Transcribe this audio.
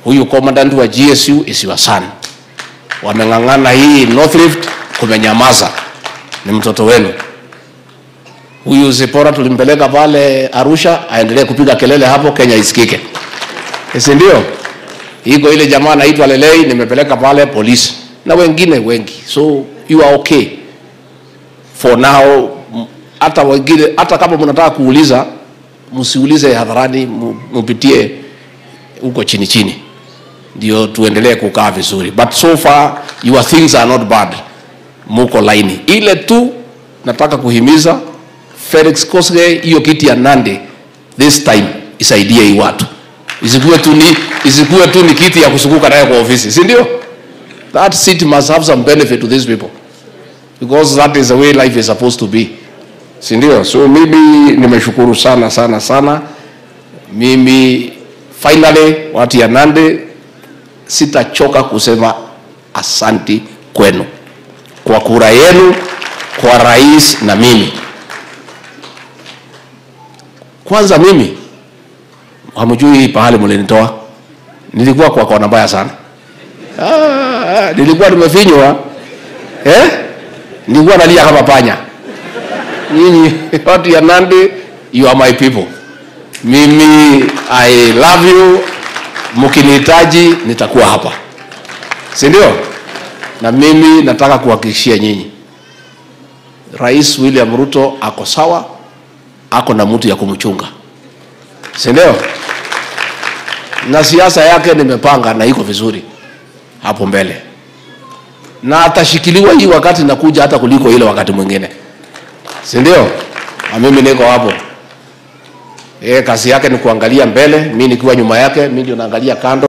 huyu commandant wa GSU is your son. Wameng'ang'ana hii North Rift, kumenyamaza, ni mtoto wenu. Huyu Zipora tulimpeleka pale Arusha, aendelee kupiga kelele hapo, Kenya isikike, si ndio? Iko ile jamaa anaitwa Lelei, nimepeleka pale polisi na wengine wengi, so you are okay for now. M- Hata wengine, hata kama mnataka kuuliza, msiulize hadharani, mu- mupitie huko chini chini, ndio tuendelee kukaa vizuri, but so far your things are not bad, muko laini. Ile tu nataka kuhimiza Felix Kosgei, hiyo kiti ya Nandi this time isaidie hii watu, isikuwe tu ni isikuwe tu ni kiti ya kusukuka nayo kwa ofisi, si ndio? That seat must have some benefit to these people because that is the way life is supposed to be, si ndio? So mimi nimeshukuru sana sana sana. Mimi finally watu ya Nandi, sitachoka kusema asanti kwenu kwa kura yenu kwa rais na mimi. Kwanza mimi hamjui pahali mlinitoa, nilikuwa kwa kona mbaya sana. Ah, nilikuwa nimefinywa eh? Nilikuwa nalia kama panya. Nyinyi watu ya Nandi, you are my people. Mimi I love you, mkinihitaji nitakuwa hapa, si ndio? Na mimi nataka kuhakikishia nyinyi, Rais William Ruto ako sawa, ako na mtu ya kumchunga, si ndio? Na siasa yake nimepanga na iko vizuri hapo mbele, na atashikiliwa hii wakati nakuja hata kuliko ile wakati mwingine, si ndio? Na mimi niko hapo. Yeye kazi yake ni kuangalia mbele, mimi nikiwa nyuma yake, mimi ndio naangalia kando.